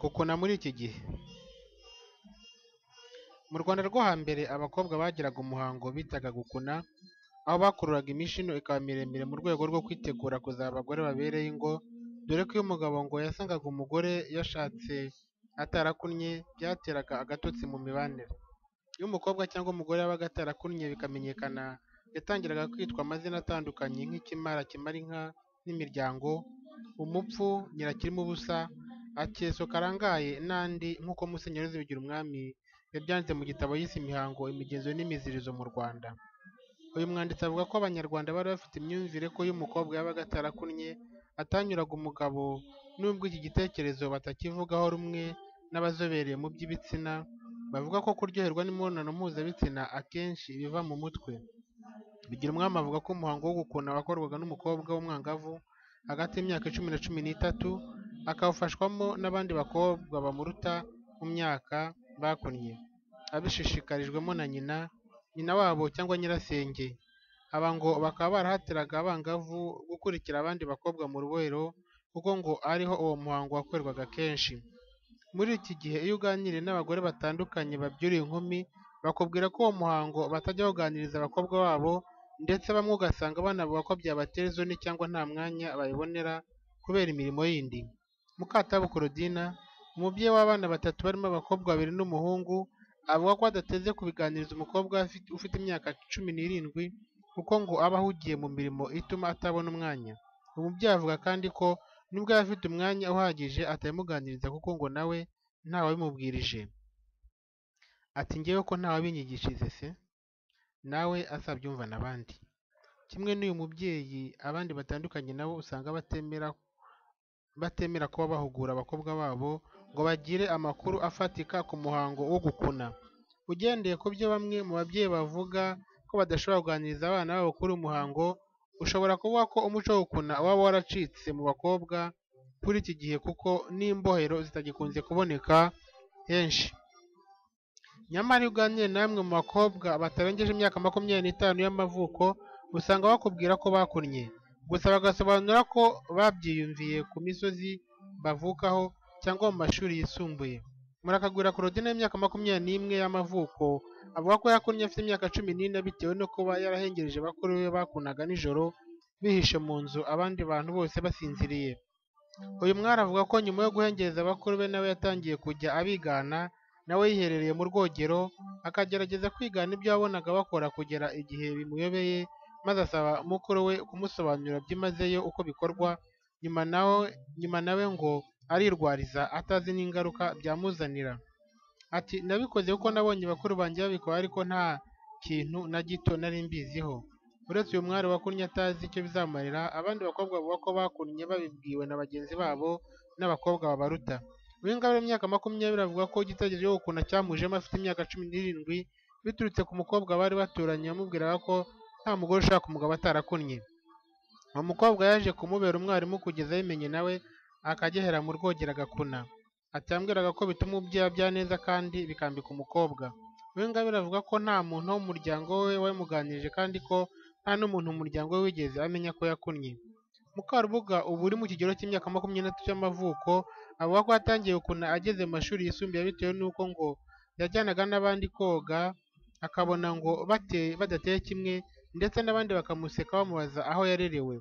kuko na muri iki gihe mu Rwanda rwo hambere abakobwa bagiraga umuhango bitaga gukuna, aho bakururaga imishino ikaba miremire mu rwego rwo kwitegura kuzaba abagore babereye ingo, dore ko iyo umugabo ngo yasangaga umugore yashatse atarakunnye byateraga agatotsi mu mibanire, iyo umukobwa cyangwa umugore yabaga atarakunnye bikamenyekana, yatangiraga kwitwa amazina atandukanye nk'ikimara kimara inka n'imiryango, umupfu, nyirakirima ubusa, akeso karangaye n'andi nk'uko Musenyeri Rose Bigirumwami yabyanditse mu gitabo yise Imihango, Imigenzo n'Imiziririzo mu Rwanda. Uyu mwanditsi avuga ko Abanyarwanda bari bafite imyumvire ko iyo umukobwa yabaga atarakunnye atanyuraga umugabo nubwo iki gitekerezo batakivugaho rumwe n'abazobereye mu by'ibitsina, bavuga ko kuryoherwa n'imibonano mpuzabitsina akenshi biva mu mutwe. Bigirumwami avuga ko umuhango wo gukuna wakorwaga n'umukobwa w'umwangavu hagati y'imyaka icumi na cumi n'itatu, akawufashwamo n'abandi bakobwa bamuruta mu myaka bakunnye, abishishikarijwemo na nyina, nyina wabo cyangwa nyirasenge. Aba ngo bakaba barahatiraga abangavu gukurikira abandi bakobwa mu rubohero kuko ngo ariho uwo muhango wakorwaga kenshi. Muri iki gihe iyo uganiriye n'abagore batandukanye babyuriye inkumi, bakubwira ko uwo muhango batajya bawuganiriza abakobwa babo ndetse bamwe ugasanga banavuga ko byabatera isoni cyangwa nta mwanya babibonera kubera imirimo yindi. Mukatabu Claudine, umubyeyi w'abana batatu barimo abakobwa babiri n'umuhungu, avuga ko adateze kubiganiriza umukobwa ufite imyaka cumi n'irindwi kuko ngo aba ahugiye mu mirimo ituma atabona umwanya. Umubyeyi avuga kandi ko nubwo yaba afite umwanya uhagije atabimuganiriza kuko ngo nawe ntawabimubwirije. Ati “Njyewe ko ntawabinyigishije se, nawe azabyumva n'abandi.” Kimwe n'uyu mubyeyi, abandi batandukanye nabo usanga batemera kuba bahugura abakobwa babo ngo bagire amakuru afatika ku muhango wo gukuna. Ugendeye ku byo bamwe mu babyeyi bavuga ko badashobora kuganiriza abana babo kuri uyu muhango, ushobora kuvuga ko umuco wo gukuna waba waracitse mu bakobwa kuri iki gihe kuko n'imbohero zitagikunze kuboneka henshi. Nyamara iyo uganiriye n'amwe mu bakobwa batarengeje imyaka makumyabiri n'itanu y'amavuko, usanga bakubwira ko bakunnye, gusa bagasobanura ko babyiyumviye ku misozi bavukaho cyangwa mu mashuri yisumbuye. Murakagwira Claudine w'imyaka makumyabiri n'imwe y'amavuko, avuga ko yakunnye afite imyaka cumi n'ine bitewe no kuba yarahengereje bakuru be bakunaga nijoro bihishe mu nzu abandi bantu bose basinziriye. Uyu mwari avuga ko nyuma yo guhengereza bakuru be nawe yatangiye kujya abigana, nawe yiherereye mu rwogero, akagerageza kwigana ibyo yabonaga bakora kugera igihe bimuyobeye maze asaba mukuru we kumusobanurira byimazeyo uko bikorwa, nyuma nawe ngo arirwariza atazi n'ingaruka byamuzanira. Ati “Nabikoze kuko nabonye bakuru banjye babikora ariko nta kintu na gito nari mbiziho.” Uretse uyu mwari wakunnye atazi icyo bizamarira, abandi bakobwa bavuga ko bakunnye babibwiwe na bagenzi babo n'abakobwa babaruta. Uwingabire w'imyaka makumyabiri avuga ko igitekerezo cyo gukuna cyamujemo afite imyaka cumi n'irindwi biturutse ku mukobwa bari baturanye wamubwiraga ko nta mugore ushaka umugabo atarakunnye. Uwo mukobwa yaje kumubera umwarimu kugeza abimenye nawe akagehera mu rwogero agakuna. Ati “Yambwiraga ko bituma umubyeyi abya neza kandi bikambika umukobwa.” Uwingabire avuga ko nta muntu wo mu muryango we wabimuganirije kandi ko nta n'umuntu mu muryango we wigeze amenya ko yakunnye. Mukarubuga ubu uri mu kigero cy'imyaka makumyabiri n'itatu y'amavuko, avuga ko yatangiye gukuna ageze mu mashuri yisumbuye bitewe n'uko ngo yajyanaga n'abandi koga akabona ngo badateye kimwe ndetse n'abandi bakamuseka bamubaza aho yarerewe.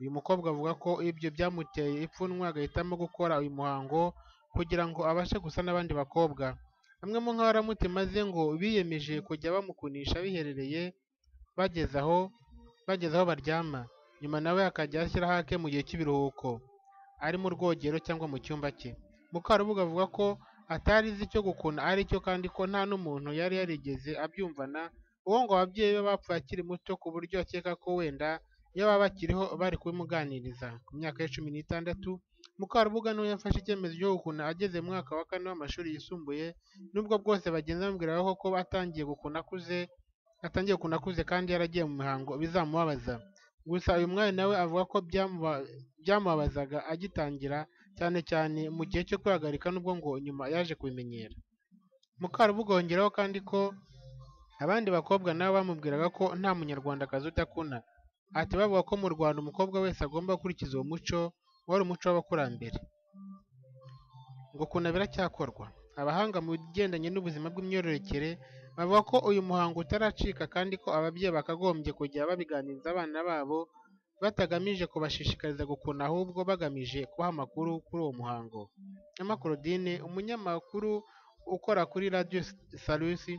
Uyu mukobwa avuga ko ibyo byamuteye ipfunwe agahitamo gukora uyu muhango kugira ngo abashe gusa n'abandi bakobwa. Bamwe mu nkaramutima ze ngo biyemeje kujya bamukunisha biherereye bageze aho baryama, nyuma nawe akajya ashyiraho ake mu gihe cy'ibiruhuko, ari mu rwogero cyangwa mu cyumba cye. Mukarubuga avuga ko atari azi icyo gukuna ari cyo kandi ko nta n'umuntu yari yarigeze abyumvana kuko ngo ababyeyi be bapfuye akiri muto ku buryo akeka ko wenda iyo baba bakiriho bari kubimuganiriza. Ku myaka ye cumi n'itandatu, Mukarubuga niwe yafashe icyemezo cyo gukuna ageze mu mwaka wa kane w'amashuri yisumbuye, nubwo bwose bagenzi bamubwiraga ko atangiye gukuna akuze kandi yaragiye mu mihango bizamubabaza. Gusa uyu mwari nawe avuga ko byamubabazaga agitangira cyane cyane mu gihe cyo kwihagarika nubwo ngo nyuma yaje kubimenyera. Mukarubuga yongeraho kandi ko abandi bakobwa nabo bamubwiraga ko nta munyarwandakazi udakuna. Ati “Bavuga ko mu Rwanda umukobwa wese agomba gukurikiza uwo muco wari umuco w'abakurambere.” ngo kunama biracyakorwa abahanga mu bigendanye n'ubuzima bw'imyororokere bavuga ko uyu muhango utaracika kandi ko ababyeyi bakagombye kujya babiganiriza abana babo batagamije kubashishikariza gukuna ahubwo bagamije kubaha amakuru kuri uwo muhango Emma Claudine umunyamakuru ukora kuri radiyo salusi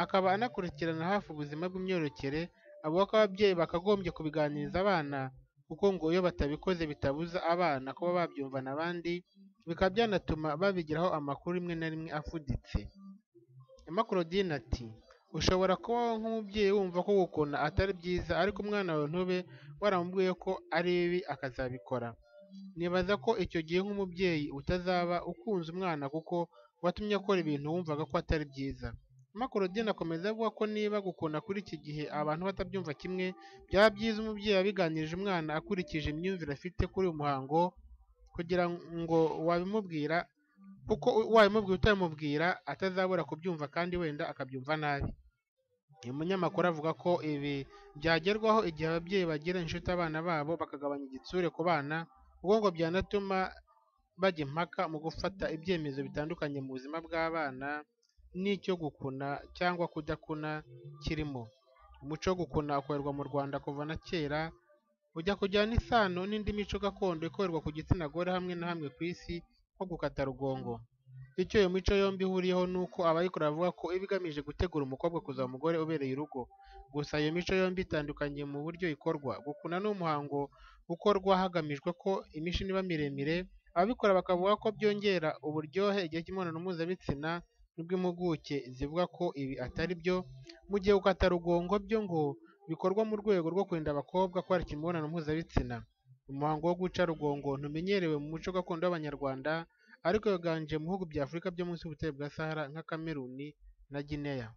akaba anakurikirana hafi ubuzima bw'imyororokere avuga ko ababyeyi bakagombye kubiganiriza abana kuko ngo iyo batabikoze bitabuza abana kuba babyumvana abandi bikaba byanatuma babigiraho amakuru rimwe na rimwe afuditse Emma Claudine ati ushobora kuba wowe nk'umubyeyi wumva ko gukona atari byiza ariko umwana wawe ntube waramubwiye ko ari bibi akazabikora nibaza ko icyo gihe nk'umubyeyi utazaba ukunze umwana kuko watumye akora ibintu wumvaga ko atari byiza Emma Claudine akomeza avuga ko niba gukona kuri iki gihe abantu batabyumva kimwe byaba byiza umubyeyi abiganirije umwana akurikije imyumvire afite kuri uyu muhango kugira ngo wabimubwira kuko wabimubwira utabimubwira atazabura kubyumva kandi wenda akabyumva nabi uyu munyamakuru avuga ko ibi byagerwaho igihe ababyeyi bagira inshuti abana babo bakagabanya igitsure ku bana kuko ngo byanatuma bajya impaka mu gufata ibyemezo bitandukanye mu buzima bw'abana n'icyo gukuna cyangwa kudakuna kirimo umuco wo gukuna ukorerwa mu rwanda kuva na kera ujya kujyana isano n'indi mico gakondo ikorerwa ku gitsina gore hamwe na hamwe ku isi nko gukata rugongo icyo iyo mico yombi ihuriyeho ni uko abayikora bavuga ko iba igamije gutegura umukobwa kuzaba umugore ubereye urugo gusa iyo mico yombi itandukanye mu buryo ikorwa gukuna ni umuhango ukorwa hagamijwe ko imishini iba miremire ababikora bakavuga ko byongera uburyohe igihe cy'imibonano mpuzabitsina nubwo impuguke zivuga ko ibi atari byo mu gihe gukata rugongo byo ngo bikorwa mu rwego rwo kurinda abakobwa kwarika imibonano mpuzabitsina umuhango wo guca rugongo ntumenyerewe mu muco gakondo w'abanyarwanda ariko wiganje mu bihugu bya afurika byo munsi y'ubutayu bwa sahara nka kameruni na gineya